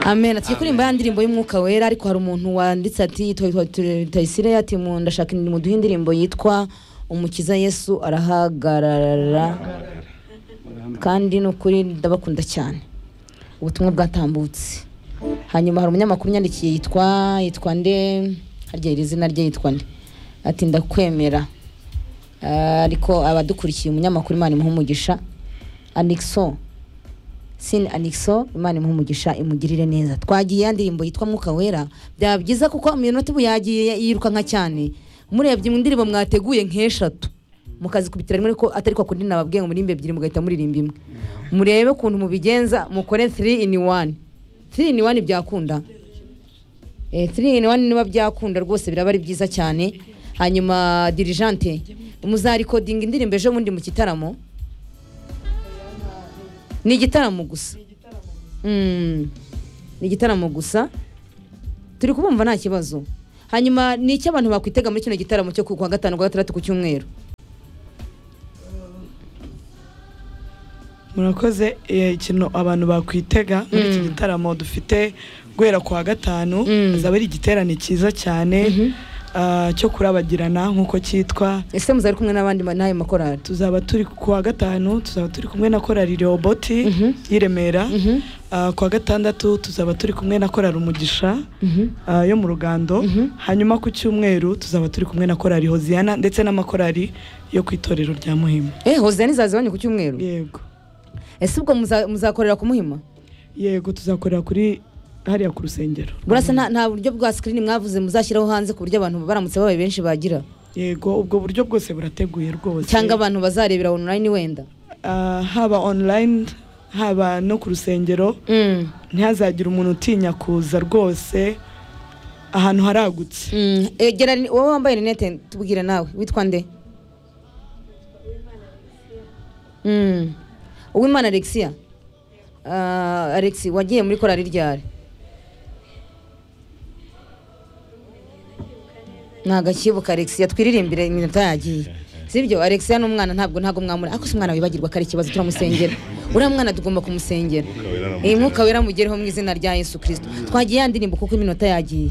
amen ati kuririmba ya ndirimbo y'umwuka wera ariko hari umuntu wanditse ati tayisire ati mu ndashaka imirimo duhe indirimbo yitwa umukiza yesu arahagarara kandi ni ukuri ndabakunda cyane ubutumwa bwatambutse hanyuma hari umunyamakuru unyandikiye yitwa yitwa nde harya iri zina rye yitwa nde ati ndakwemera Ah, ariko abadukurikiye umunyamakuru imana imuha umugisha anixo sin anixo imana imuha umugisha imugirire neza twagiye ya ndirimbo yitwa mwuka wera byaba byiza kuko iminota ubu yagiye yirukanka cyane murebye mu ndirimbo mwateguye nk'eshatu mukazikubitira rimwe ariko atari kwa kundi nababwiye ngo muririmbe ebyiri mugahita muririmba imwe murebe ukuntu mubigenza mukore 3 in 1 3 in 1 byakunda Eh, 3 in 1 niba byakunda rwose biraba ari byiza cyane hanyuma dirijante muzarikodinga indirimbo ejo bundi mu kitaramo ni igitaramo gusa Mm. ni igitaramo gusa turi kubumva nta kibazo hanyuma ni icyo abantu bakwitega muri kino gitaramo cyo ku wa gatanu kwa gatandatu ku cyumweru murakoze eh, ikintu abantu bakwitega muri iki gitaramo dufite guhera ku wa gatanu azaba ari igiterane cyiza cyane ah, cyo kurabagirana nk'uko cyitwa ese muzari kumwe n'abandi ma- n'ayo makorari tuzaba turi ku wa gatanu tuzaba turi kumwe na korari roboti y'i remera Ah, ku wa gatandatu tuzaba turi kumwe na korari umugisha ah, yo mu rugando hanyuma ku cyumweru tuzaba turi kumwe na korari hoziyana ndetse n'amakorari yo ku itorero rya muhima eh hoziyana izazibanye ku cyumweru yego ese ubwo muza- muzakorera ku muhima yego tuzakorera kuri hariya ku rusengero burasa nta nta buryo bwa sikirini mwavuze muzashyiraho hanze ku buryo abantu baramutse babaye benshi bagira yego ubwo buryo bwose burateguye rwose cyangwa abantu bazarebera online wenda Ah, haba online haba no ku rusengero Mm, ntihazagire umuntu utinya kuza rwose ahantu haragutse mm. egera ni- wowe wambaye rinete tubwire nawe witwa nde Mm. uwimana alexia Ah, alex wagiye muri korari ryari ntagakibuka alexia twiririmbire iminota yagiye sibyo alexia ni umwana ntabwo ntabwo mwamura ariko si umwana wibagirwa ko ari ikibazo turamusengera uriya mwana tugomba kumusengera Mwuka Wera aramugira. iyi mwuka wera mugereho mu izina rya yesu kirisito twagiye ya ndirimbo kuko iminota yagiye